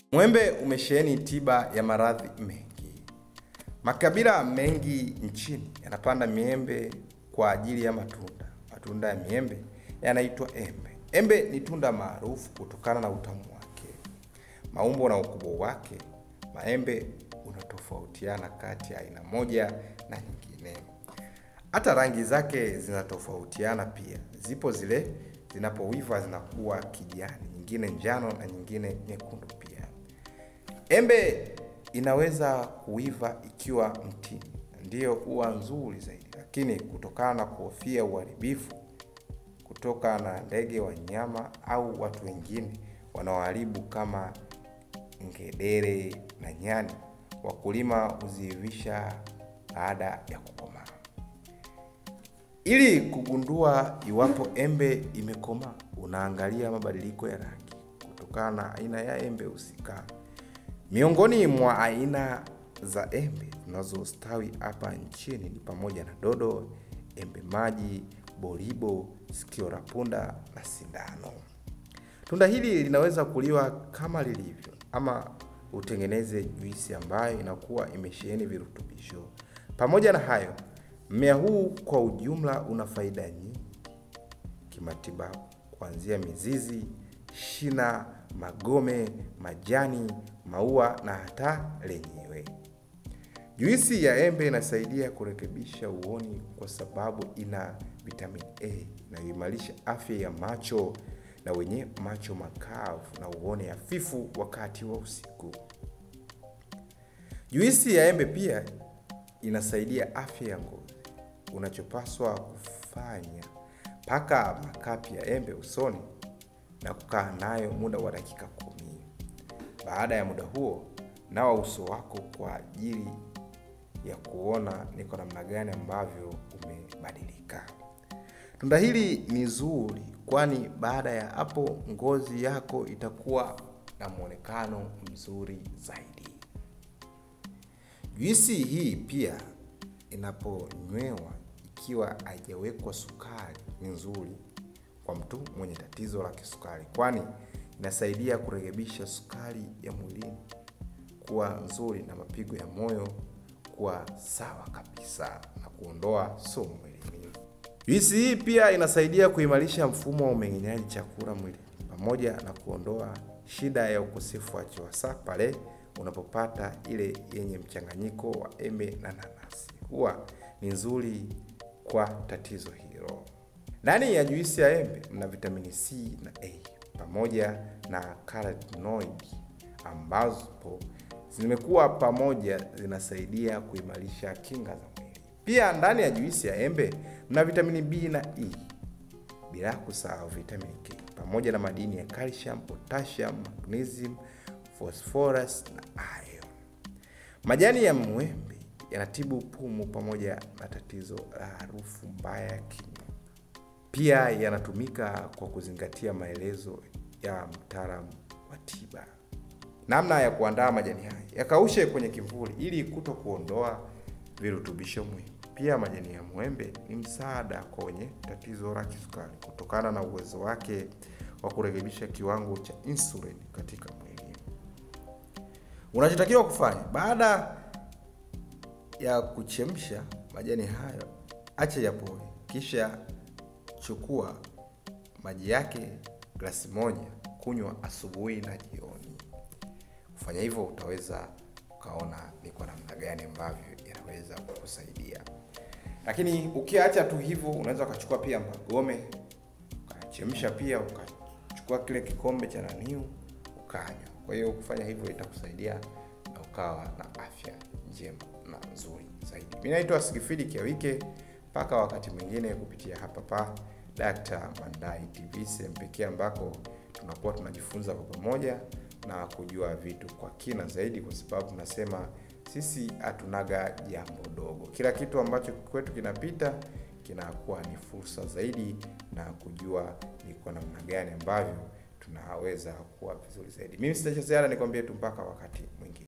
Mwembe umesheheni tiba ya maradhi mengi. Makabila mengi nchini yanapanda miembe kwa ajili ya matunda. Matunda ya miembe yanaitwa embe. Embe ni tunda maarufu kutokana na utamu wake, maumbo na ukubwa wake. Maembe unatofautiana kati ya aina moja na nyingine. Hata rangi zake zinatofautiana pia. Zipo zile zinapoiva zinakuwa kijani, nyingine njano na nyingine nyekundu pia. Embe inaweza kuiva ikiwa mtini, ndiyo huwa nzuri zaidi, lakini kutokana na kuhofia uharibifu kutoka na ndege, wanyama au watu wengine wanaoharibu kama ngedere na nyani, wakulima huziivisha baada ya kukomaa. Ili kugundua iwapo embe imekomaa, unaangalia mabadiliko ya rangi kutokana na aina ya embe husika. Miongoni mwa aina za embe zinazostawi hapa nchini ni pamoja na dodo, embe maji, boribo, sikio la punda na sindano. Tunda hili linaweza kuliwa kama lilivyo ama utengeneze juisi ambayo inakuwa imesheheni virutubisho. Pamoja na hayo, mmea huu kwa ujumla una faida nyingi kimatibabu, kuanzia mizizi, shina, magome, majani, maua na hata lenyewe. Juisi ya embe inasaidia kurekebisha uoni kwa sababu ina vitamin A inayoimarisha afya ya macho na wenye macho makavu na uone hafifu wakati wa usiku. Juisi ya embe pia inasaidia afya ya ngozi. Unachopaswa kufanya, paka makapi ya embe usoni na kukaa nayo muda wa dakika kumi. Baada ya muda huo, nawa uso wako kwa ajili ya kuona ni kwa namna gani ambavyo umebadilika. Tunda hili ni zuri, kwani baada ya hapo ngozi yako itakuwa na mwonekano mzuri zaidi. Juisi hii pia inaponywewa ikiwa haijawekwa sukari ni nzuri kwa mtu mwenye tatizo la kisukari, kwani inasaidia kurekebisha sukari ya mwilini kuwa nzuri na mapigo ya moyo kuwa sawa kabisa na kuondoa sumu mwilini. Juisi hii pia inasaidia kuimarisha mfumo wa umeng'enyaji chakula mwilini pamoja na kuondoa shida ya ukosefu wa choo, hasa pale unapopata ile yenye mchanganyiko wa embe na nanasi. Huwa ni nzuri kwa tatizo hilo. Ndani ya juisi ya embe mna vitamini C na A pamoja na carotenoid ambazo zimekuwa pamoja zinasaidia kuimarisha kinga za mwili. Pia ndani ya juisi ya embe mna vitamini B na E, bila kusahau vitamini K pamoja na madini ya calcium, potassium, magnesium, phosphorus na iron. Majani ya mwembe yanatibu pumu pamoja na tatizo la harufu mbaya ya kinywa. Pia yanatumika kwa kuzingatia maelezo ya mtaalamu wa tiba. Namna ya kuandaa majani haya: yakaushe kwenye kivuli ili kuto kuondoa virutubisho muhimu. Pia majani ya mwembe ni msaada kwa wenye tatizo la kisukari kutokana na uwezo wake wa kurekebisha kiwango cha insulin katika mwili. Unachotakiwa kufanya baada ya kuchemsha majani hayo, acha yapoe, kisha chukua maji yake glasi moja, kunywa asubuhi na jioni. Kufanya hivyo utaweza ukaona ni kwa namna gani ambavyo yanaweza kukusaidia. Lakini ukiacha tu hivyo, unaweza ukachukua pia magome ukachemsha, pia ukachukua kile kikombe cha naniu ukanywa. Kwa hiyo kufanya hivyo itakusaidia na ukawa na afya njema na nzuri zaidi. Mimi naitwa Sigifidi Kiawike, mpaka wakati mwingine kupitia hapa pa Dr. Mandai TV, sehemu pekee ambako tunakuwa tunajifunza kwa pamoja na kujua vitu kwa kina zaidi, kwa sababu nasema sisi hatunaga jambo dogo. Kila kitu ambacho kwetu kinapita kinakuwa ni fursa zaidi na kujua ni kwa namna gani ambavyo tunaweza kuwa vizuri zaidi. Mimi sitacha ziada, nikwambie tu mpaka wakati mwingine.